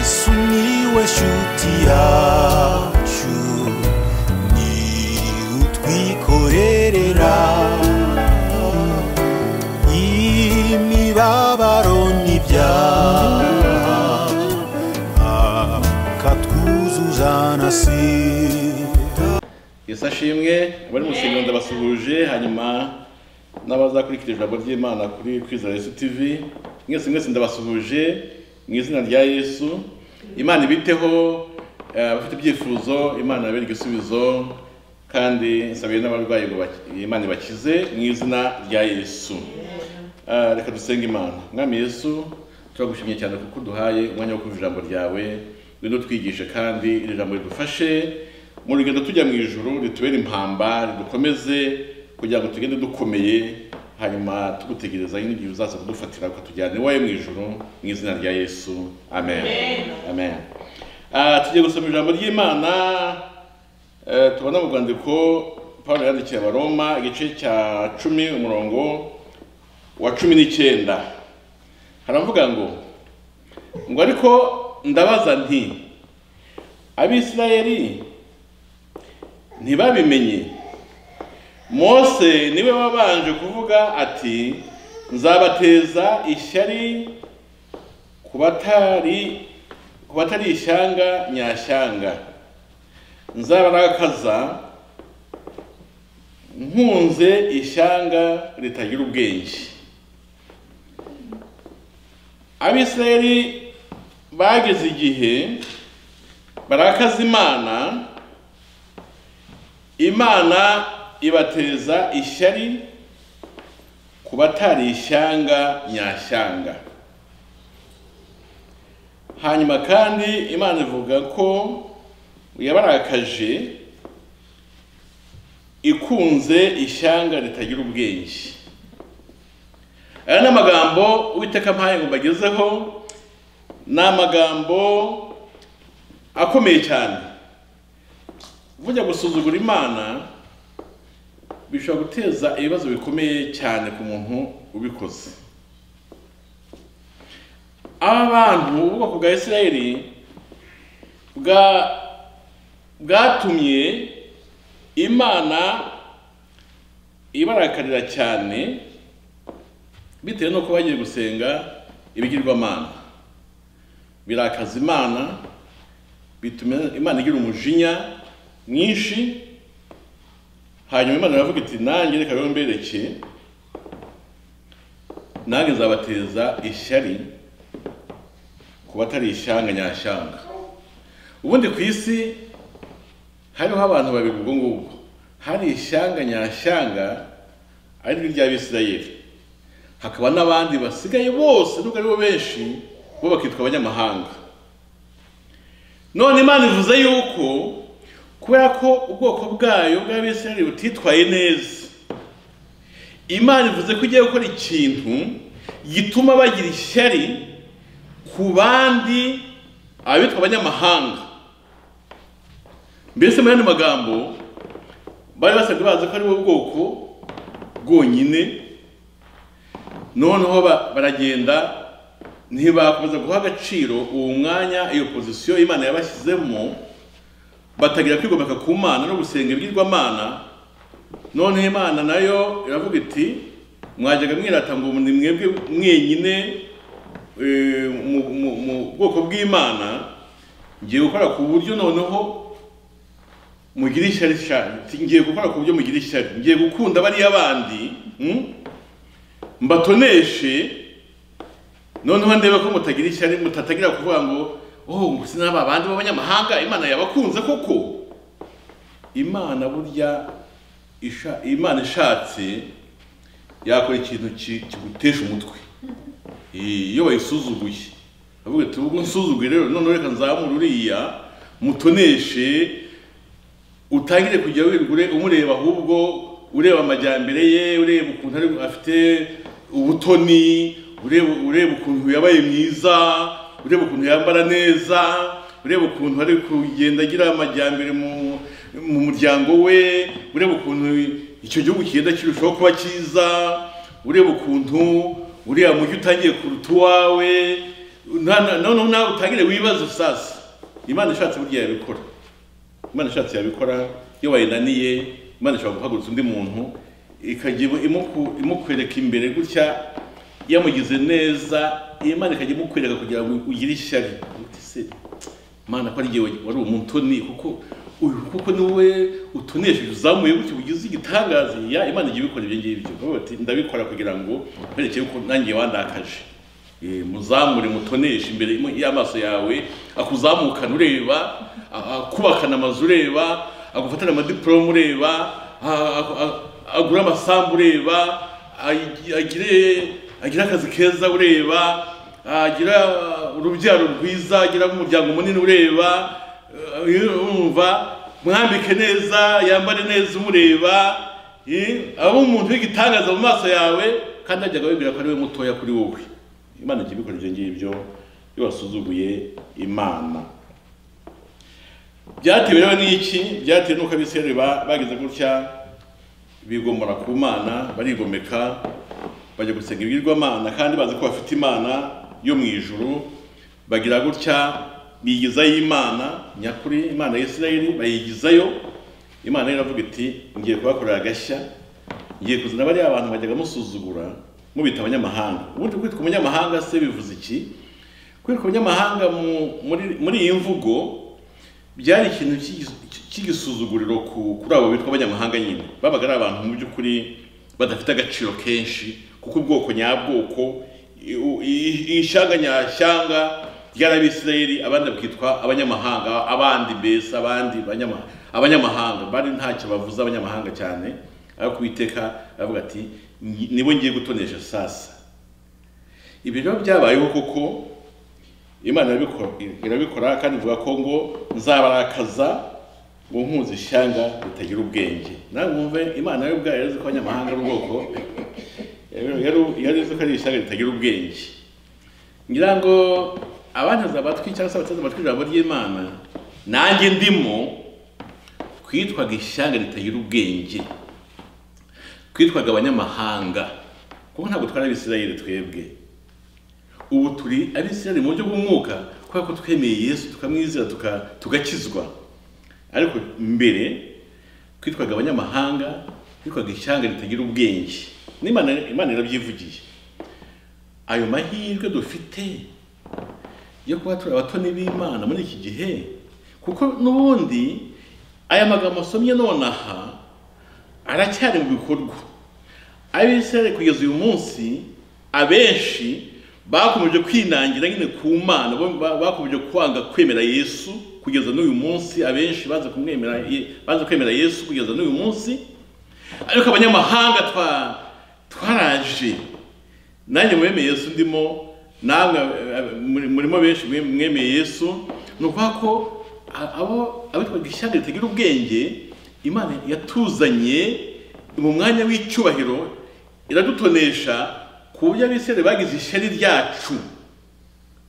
Sumiłeś utiaciu Ni utwikorerera Imibabaro n'ibyaha Akatwuzuza na sida yesu ashimwe abari mu rusengero ndabasuhuje hanyuma n'abazakurikira ijambo ry'imana kuri kwizera yesu tv mwese mwese ndabasuhuje mu izina rya yesu imana ibiteho eh, abafite ibyifuzo imana yabereke igisubizo kandi nsabiye n'abarwayi ngo baki- imana ibakize mu izina rya yesu Ah, reka dusenge imana mwami yesu turagushimye cyane kuko uduhaye umwanya wo kumva ijambo ryawe ngwino twigishe kandi iri jambo ridufashe mu rugendo tujya mu ijuru ritubere impamba ridukomeze kugira ngo tugende dukomeye hanyuma tugutegereza n'igihe uzaza kudufatira ukatujyana iwawe mu ijuru mu izina rya yesu amen amen Ah, tugiye gusoma ijambo ry'imana Eh, tubona mu rwandiko pawulo yandikiye abaroma igice cya cumi umurongo wa cumi n'icyenda haravuga ngo ngo ariko ndabaza nti abisirayeli ntibabimenye mose niwe wabanje kuvuga ati nzabateza ishyari ku batari ku batari ishyanga nyashyanga nzabarakaza nkunze ishyanga ritagira ubwenge abisirayeli bageze igihe barakaza imana imana ibateza ishyari ku batari ishyanga nyashyanga hanyuma kandi imana ivuga ko yabarakaje ikunze ishyanga ritagira ubwenge aya ni amagambo uwiteka mpaye ngo mbagezeho ni amagambo akomeye cyane bujya gusuzugura imana bishobora guteza ibibazo bikomeye cyane ku muntu ubikoze aba bantu b'ubwoko bwa isirayeli bwa bwatumye imana ibarakarira cyane bitewe n'uko bagiye gusenga ibigirwamana birakaza imana bituma imana igira umujinya mwinshi hanyuma imana iravuga iti nanjye reka rero mbereke nanjye nzabateza ishyari ku batari ishyanga nyashyanga ubundi ku isi hariho abantu babiri ubwo ngubwo hari ishyanga nyashyanga ari ryo ry'abisirayeli hakaba n'abandi basigaye bose nubwo ari bo benshi bo bakitwa abanyamahanga none imana ivuze yuko kubera ko ubwoko bwayo bw'abisirayeli butitwaye neza imana ivuze ko igiye gukora ikintu gituma bagira ishyari ku bandi abitwa abanyamahanga mbese muri ano magambo bari basanzwe bazi ko ari bo bwoko bwonyine noneho ba- baragenda ntibakomeza guha agaciro uwo mwanya iyo pozisiyo imana yabashyizemo batagira kwigomeka ku mana no gusenga ibigirwamana noneho imana nayo iravuga iti mwajyaga mwirata ngo ni mwebwe mwenyine eh, mu- mu- mu bwoko bw'imana ngiye gukora ku buryo noneho mugire ishyari cyane ngiye gukora ku buryo mugira ishyari ngiye gukunda bariya bandi mm? mbatoneshe noneho ndebe ko mutagira ishyari mutatagira kuvuga ngo oh ngo sinaba abandi b'abanyamahanga imana yabakunze koko imana burya isha, imana ishatse yakora ikintu ki- kigutesha umutwe Eh, iyo bayisuzuguye avuga ati ubu nsuzuguye rero noneho reka nzamure uriya mutoneshe utangire kujya wigure umureba ahubwo ureba amajyambere ye ureba ukuntu ari afite ubutoni ureba ureba ukuntu yabaye mwiza ureba ukuntu yambara neza ureba ukuntu ari kugenda agira amajyambere mu mu muryango we ureba ukuntu icyo gihugu kigenda kirushaho kuba cyiza ureba ukuntu uriya mujyi utangiye kuruta uwawe noneho nawe utangire wibaza sasa imana ishatse burya yabikora imana ishatse yabikora iyo wayinaniye imana ishobora guhagurutsa undi muntu ikajya imu- imuku- imukwereka imbere gutya yamugize neza imana ikajya imukwereka kugira ngo ugire ishyari uti se imana ko ari igihe wari umutoni kuko uyu kuko ni wowe utonesheje uzamuye gutya ugize igitangaza ya imana igiye ibikora ibyo ngibyo Bavuga bati, ndabikora kugira ngo nkwereke ko nanjye wandakaje Eh, muzamure mutoneshe imbere mu- y'amaso yawe akuzamukana ureba a- akubakana amazu ureba agufatana amadiporome ureba a- a- a- agura amasambu ureba agi- agire agire akazi keza ureba agira urubyaro rwiza agira umuryango munini ureba eh, urumva mwambike neza yambare neza umureba eh, abe umuntu w'igitangaza mu maso yawe kandi ajyaga wibwira ko ari we mutoya kuri wowe imana ijya ibikora ibyo ngibyo iyo wasuzuguye imana byatewe rero n'iki byatewe n'uko abisirayeli ba- bagize gutya bigomora ku mana barigomeka bajya gusenga ibigirwamana kandi bazi ko bafite imana yo mu ijuru bagira gutya bigizayo imana nyakuri imana ya isirayeli bayigizayo imana rero iravuga iti ngiye kubakorera agashya ngiye kuzana bariya abantu bajyaga musuzugura mubita abanyamahanga ubundi kwitwa umunyamahanga se bivuze iki kwitwa umunyamahanga mu- muri- muri iyi mvugo byari ikintu cy'igi- cy'igisuzuguriro ku- kuri abo bitwa abanyamahanga nyine babaga ari abantu mu by'ukuri badafite agaciro kenshi kuko ubwoko nyabwoko i- u- i- i- ishyanga nyashyanga ry'abisirayeli abandi bakitwa abanyamahanga abandi mbese abandi banyama- abanyamahanga bari ntacyo bavuze abanyamahanga cyane ariko uwiteka aravuga ati "Ngi- nibo ngiye gutonesha sasa ibi rero byabayeho koko imana irabikora irabikora kandi ivuga ko ngo nzabarakaza ngo nkunze ishyanga ritagira ubwenge nawe mwumve imana yo ubwayo yari ko abanyamahanga ari ubwoko yari- yari- yari izi ko ari ishyanga ritagira ubwenge ngira ngo abantuza abatwi cyangwa se abateze amatwi ijambo ry'imana nanjye ndimo twitwaga ishyanga ritagira ubwenge twitwaga abanyamahanga kuko ntabwo twari abisirayeli twebwe ubu turi abisirayeli mu buryo bw'umwuka kubera ko twemeye yesu tukamwizera tuka- tugakizwa ariko mbere twitwaga abanyamahanga twitwaga ishyanga ritagira ubwenge n'imana imana irabyivugiye ayo mahirwe dufite yo kuba turi abatoni b'imana muri iki gihe kuko n'ubundi aya magambo asomye nonaha aracyari mu bikorwa abisirayeli kugeza uyu munsi abenshi bakomeje kwinangira nyine ku mana bo- ba- bakomeje kwanga kwemera yesu kugeza n'uyu munsi abenshi baza kumwemera Ye- baza kwemera yesu kugeza n'uyu munsi ariko abanyamahanga twa- twaraje nanjye mwemeye yesu ndimo namwe eh, eh, muri- murimo benshi mwe- mwemeye yesu ni ukuvuga ko a- abo abitwaga ishyanga ritagira ubwenge imana yatuzanye mu mwanya w'icyubahiro iradutonesha ku buryo abisirayeli bagize ishyari ryacu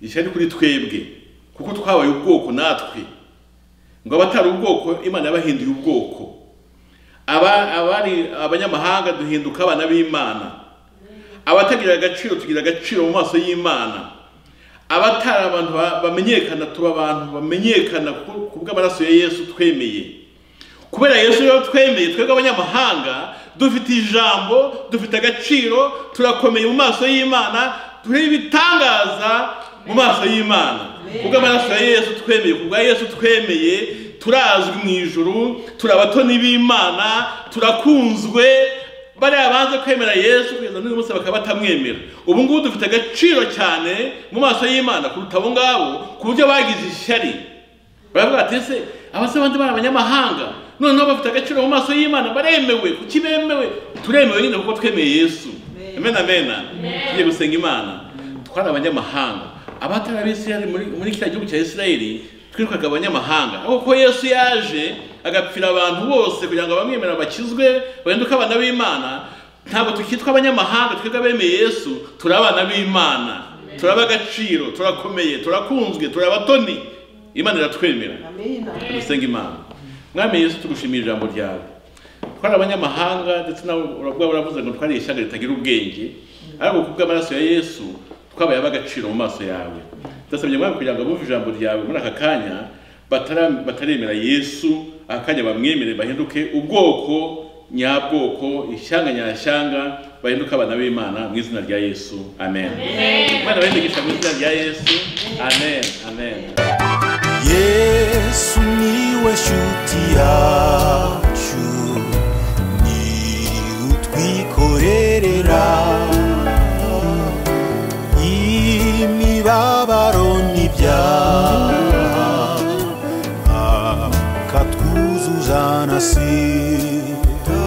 ishyari kuri twebwe kuko twabaye ubwoko natwe ngo abatari ubwoko imana yabahinduye ubwoko aba abari abanyamahanga duhinduka abana b'imana abatagira agaciro tugira agaciro mu maso y'imana abatari abantu ba- bamenyekana tuba abantu bamenyekana ku ku bw'amaraso ya yesu twemeye kubera yesu rero twemeye twebwe abanyamahanga dufite ijambo dufite agaciro turakomeye mu maso y'imana turi ibitangaza mu maso y'imana kubw'amaraso ya yesu twemeye kubwa yesu twemeye turazwi mu ijuru turi abatoni b'imana turakunzwe bariya banze kwemera yesu kugeza n'uyu munsi bakaba batamwemera ubu ngubu dufite agaciro cyane mu maso y'imana kuruta abo ngabo ku buryo bagize ishyari baravuga bati ese aba se abandi bari abanyamahanga noneho bafite agaciro mu maso y'imana baremewe kuki bemewe turemewe nyine kuko twemeye yesu amen amen tugiye gusenga imana twari abanyamahanga abatari abisirayeli muri, muri kiriya gihugu cya isirayeli twitwaga abanyamahanga ariko ko yesu yaje agapfira abantu bose kugira ngo abamwemera bakizwe bahinduke abana b'imana ntabwo tukitwa abanyamahanga twebwe abemeye yesu turi abana b'imana turaba agaciro turakomeye turakunzwe turi abatoni imana iratwemera dusenga imana mwami yesu tugushimira ijambo ryawe twari abanyamahanga ndetse nawe urabwa uravuze ngo twari ishyanga ritagira ubwenge ariko ku bw'amaraso ya yesu twabaye ab'agaciro mu maso yawe ndasabye mwami kugira ngo abumve ijambo ryawe muri aka kanya batara- bataremera yesu aka kanya bamwemere bahinduke ubwoko nyabwoko ishyanga nyashyanga bahinduke abana b'imana mu izina rya yesu amen imana bahindugisha mu izina rya yesu amen amen yesu niwe shuti yacu ni utwikorerera imibabaro